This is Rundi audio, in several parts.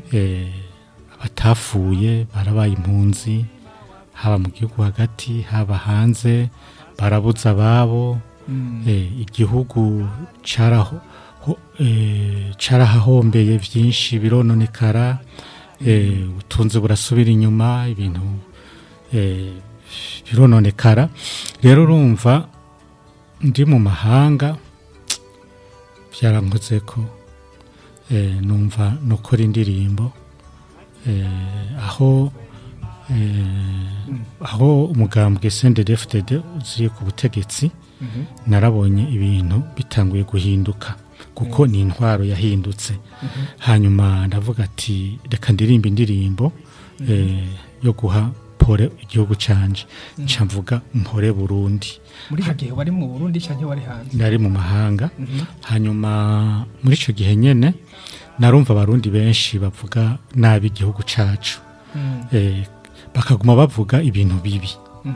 eh, abatafuye barabaye impunzi haba mu gihugu hagati haba hanze barabuza ababo eh, igihugu caraho ho- eh, carahahombeye vyinshi birononekara eh, ubutunzi burasubira inyuma ibintu eh, birononekara rero urumva ndi mu mahanga byarankoze ko eh, numva nukora indirimbo eh, aho eh, aho umugambwe CNDD-FDD uziri ku butegetsi narabonye ibintu bitanguye guhinduka kuko ni intwaro yahindutse hanyuma ndavuga ati reka ndirimba indirimbo eh, yo guha pore igihugu canje nca mvuga mpore Burundi muri icyo gihe wari mu burundi cyangwa wari hanze nari mu mahanga hanyuma muri icyo gihe nyine narumva abarundi benshi bavuga nabi igihugu cyacu Eh, bakaguma bavuga ibintu bibi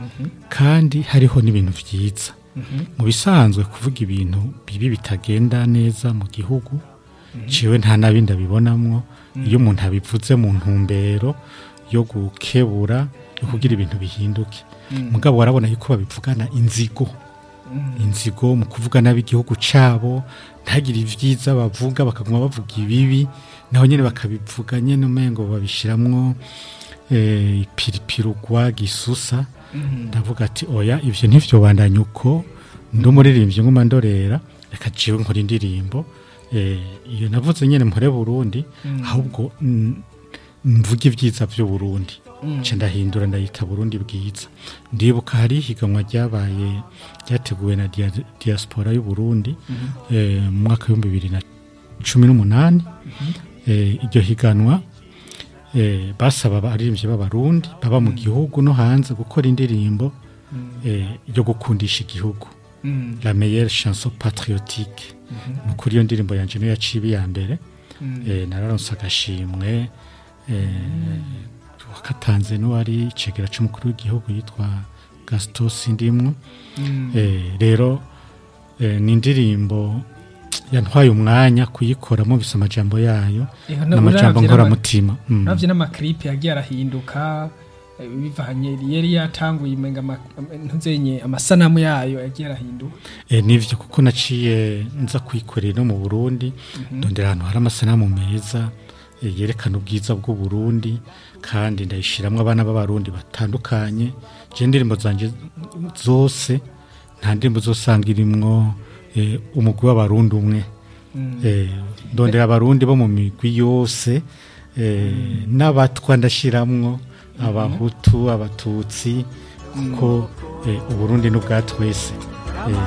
kandi hariho n'ibintu byiza mu bisanzwe kuvuga ibintu bibi bitagenda neza mu gihugu ciwe nta nabi ndabibonamwo iyo umuntu abivuze mu ntumbero yo gukebura yo kugira ibintu bihinduke mugabo warabona yuko babivugana inzigo inzigo mu kuvuga nabi igihugu cyabo ntagire ibyiza bavuga bakaguma bavuga ibibi naho nyine bakabivuga nyine umengo babishiramwo eh, ipiripirugwa gisusa ndavuga ati oya ivyo ntivyo bandanya uko ndi umuririmbyi nguma ndorera reka jiwe nkora indirimbo eh, iyo navuze nyine mpore Burundi ahubwo mm, mvuge ibyiza by'u Burundi nca ndahindura ndayita Burundi bwiza ndibuka hari ihiganwa ryabaye ryateguwe na dia, diaspora y'u Burundi eh, mu mwaka w'ibihumbi bibiri na cumi n'umunani eh, iryo higanwa eh, basaba abaririmbyi b'abarundi baba mu gihugu no hanze gukora indirimbo eh, yo gukundisha igihugu la meilleure chanson patriotique ni ukuri iyo ndirimbo yanje niyo yaciye iya mbere eh, nararonse agashimwe eh, wakatanze n'uwari icegera c'umukuru w'igihugu yitwa gaston sindimwo eh, rero eh, ni indirimbo yantwaye umwanya kuyikora mubise amajambo yayo n'amajambo nkoramutima Mm. navyo n'amakripe yagiye arahinduka eh, bivanye yari yatanguye imenga ama- ntuzenye amasanamu yayo yagiye arahinduka E, nivyo kuko naciye nza kwikorera no mu Burundi ndondera ahantu hari amasanamu meza e, yerekana ubwiza bw'u Burundi kandi ndayishiramwo abana b'abarundi batandukanye je indirimbo zanje zose nta ndirimbo zosanga irimwo e, umugwi w'abarundi umwe e, ndondera abarundi bo mu migwi yose e, n'abatwa ndashiramwo abahutu abatutsi kuko e, uburundi n'ubwa twese